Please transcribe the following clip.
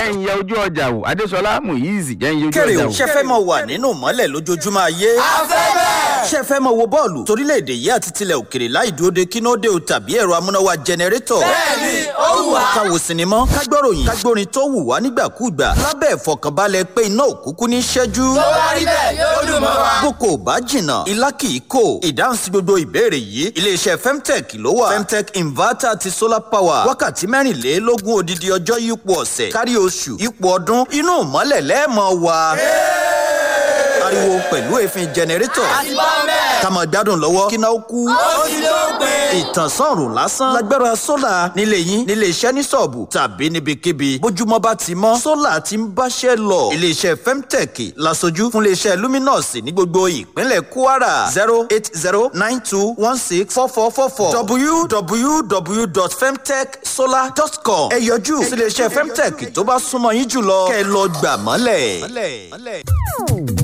jẹ́ ń yẹ ojú ọjà wò adéṣọlá muyizi jẹ́ ń yẹ ojú kéré ọjà o wò. ṣe fẹ́ mọ wà nínú mọ́lẹ̀ lójoojúmọ́ ayé. ṣe fẹ́ mọ wo bọ́ọ̀lù torílẹ̀-èdè yìí àti tilẹ̀ òkèrè láì dúró de kínóde o tàbí ẹ̀rọ amúnáwá jẹnẹrétọ̀. bẹ́ẹ̀ni ó wù wá. ká wo sinimá ká gbọ́ròyìn ká gbórin tó wù wá nígbàkúùgbà lábẹ́ ìfọkànbalẹ̀ pé iná òkúkú ní ṣẹ́jú. tó bá rí bẹ́ẹ̀ yóò dùn mọ́ wa. boko ò bá jìnnà ilá kì í kò ìdáhùn sí gbogbo ìbéèrè yìí iléeṣẹ́ femtech ló wà femtech inverter àti solar power wákàtí mẹ́rìnlélógún odidi ọjọ́ yípo ọ̀sẹ̀ kárí oṣù yípo ọdún inú ìmọ́lẹ̀ lẹ́ẹ̀mọ́ wa. ariwo pẹ̀lú èéfín jẹnẹrétọ̀ àti bá bẹ́ẹ̀. ká máa gbádùn lọ́wọ́ kí náà ó kú. ó ti ló gbé. ìtànsán ọ̀rùn lásán lágbára sólà nílé yín nílé iṣẹ́ ní sọ̀ọ̀bù tàbí níbikíbi bójúmọ́ bá ti mọ́ sólà ti ń báṣẹ́ lọ. iléeṣẹ́ femtech lasojú fún iléeṣẹ́ luminous ní gbogbo ìpínlẹ̀ kwara zero eight zero nine two one six four four four four www.femtechsolar.com ẹ yọjú sí iléeṣẹ́ femtech tó bá súnmọ́ yín jùlọ kẹ́ ẹ lọ gbà mọ́lẹ̀.